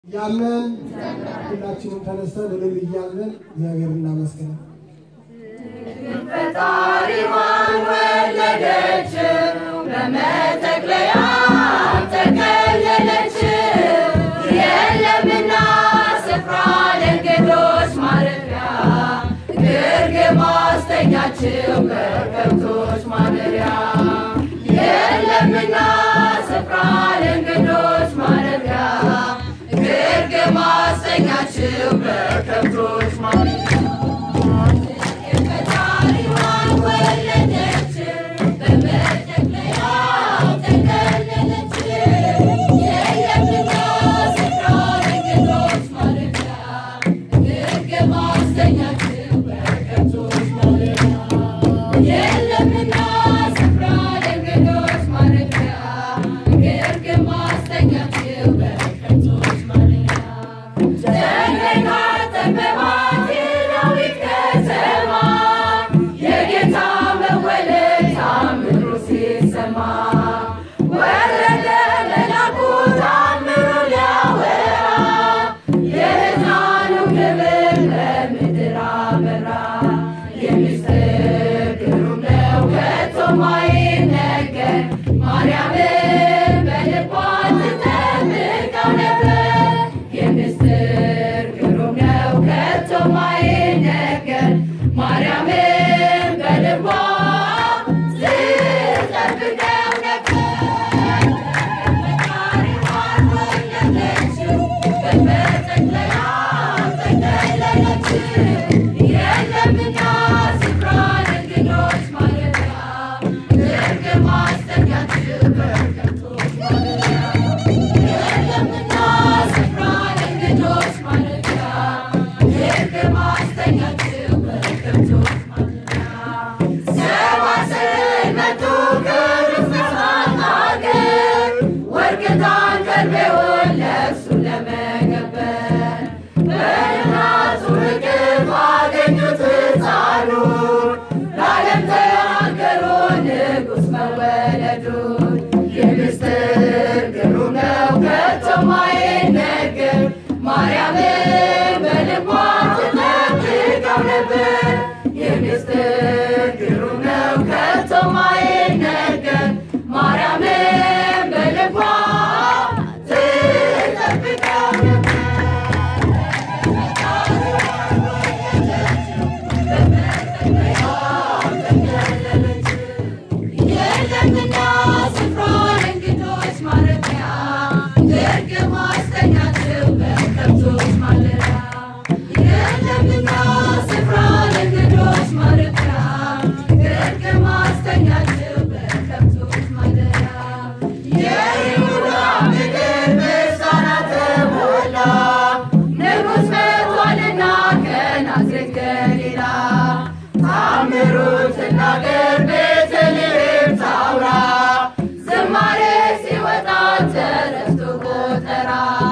እያለን ሁላችንም ተነስተን እልል እያለን እግዚአብሔር እናመስግን። ፈጣሪዋን ወለደችው በመጠቅለያ ተከለለችው የለምና ስፍራ ለእንግዶች ማረፊያ ግርግም አስተኛችው በከብቶች ማደሪያ የለምና ስፍራ ለእንግዶች ማረፊያ ግርግም አስተኛችው በከብቶች ማደሪያ ፈጣሪዋን ወለደችው በመጠቅለያ ተከለለችው የለምና ስፍራ ለእንግዶች ማረፊያ ግርግም አስተኛችው በከብቶች ማደሪያ የለምና ስፍራ ለእንግዶች ማረፊያ ግርግም አስተኛችው በከብቶች ማደሪያ ተንገላተበት የዳዊት ከተማ የጌታ መወለድ ታምሩ ሲሰማ ወረደ መላኩ ታምሩ ሊያወራ የሕፃኑ ክብር በምድር አበራ የሚስጥር ግሩም ነው ከቶ ማይነገር ማርያምን በልቧ ትጠብቀው ነበር የሚስጥር ግሩም ነው ከቶ ማይነገር ማርያምን በልቧ ትጠብቀው ነበር ፈጣሪዋን ወለደችው በመጠቅለያ ተከለለችው የለምና ስፍራ ለእንግዶች ማረፊያ ግርግም አስተኛችው በከብቶች ማደሪያ የለምና ስፍራ ለእንግዶች ማረፊያ ግርግም አስተኛችው በከብቶች ማደሪያ ሰባ ስዕል መጡ ከርፍሳት አገር ወርቅ ዕጣን ከርቤውን ለእርሱ ለመገበር በእናቱ እቅፍ አገኙት ሕፃኑን ለዓለም ተናገሩ ንጉሥ መወለዱን የሚስጥር ግሩም ነው ከቶ ማይነገር ማርያምን በልቧ ትጠብቀው ነበር የሚስጥር ግሩም ነው ከቶ ማይነገር ማርያምን በልቧ ትጠብቀው ነበር የለምና ስፍራ ለእንግዶች ማረፊያ ግርግም አስተኛችው በከብቶች ማደሪያ የለምና ስፍራ ለእንግዶች ማረፊያ ግርግም አስተኛችው በከብቶች ማደሪያ የይሁዳ ምድር ምስጋና ተሞላ ንጉሥ መጥቷልና ከናዝሬት ገሊላ ታምሩን ትናገር ቤተልሔም ታውራ ዝማሬ ሲወጣ ተረስቶ ቆጠራ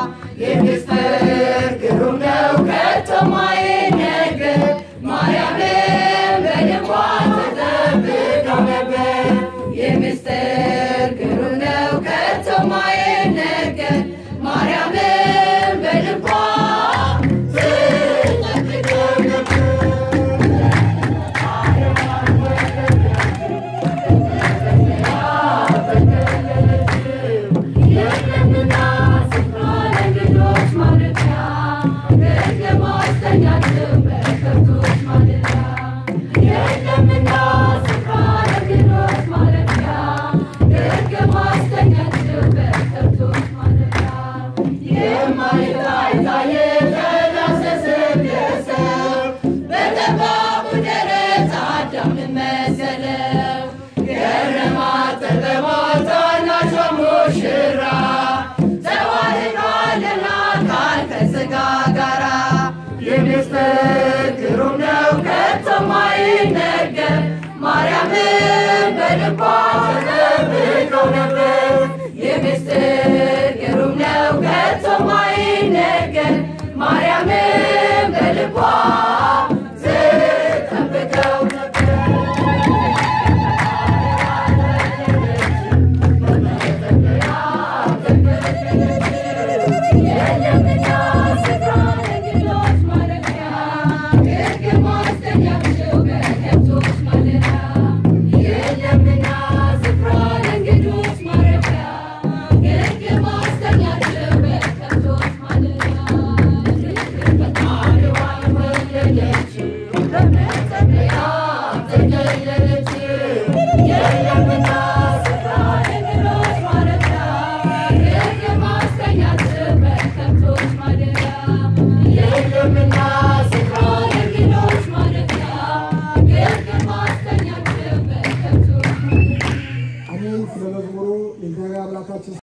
የሚስጥር ግሩም ነው ከቶ ማይነገር ማርያምን በልቧ ተጠብቀው ነበር የሚስጥር ግሩም ነው ከቶ ማይነገር ማርያምን በልቧ ትጠብቀው ነበር የለምና ስፍራ ለእንግዶች ማረፊያ ግርግም አስተኛችው በከብቶች ማደሪያ የለምና ስፍራ ለእንግዶች ማረፊያ ግርግም አስተኛችው በከብቶች ማደሪያ የማይታይ ታየ ተዳሰሰ ደረሰው በጠባቡ ደረት አዳምን መሰለው ገረማት ጠበባት ታናሿ ሙሽራ ተዋህዷልና አካል ከሥጋ ጋራ የሚስጥር ግሩም ነው ከቶ ማይነገር ማርያምን በልቧ ተጠብቀው ነበር የሚስጥር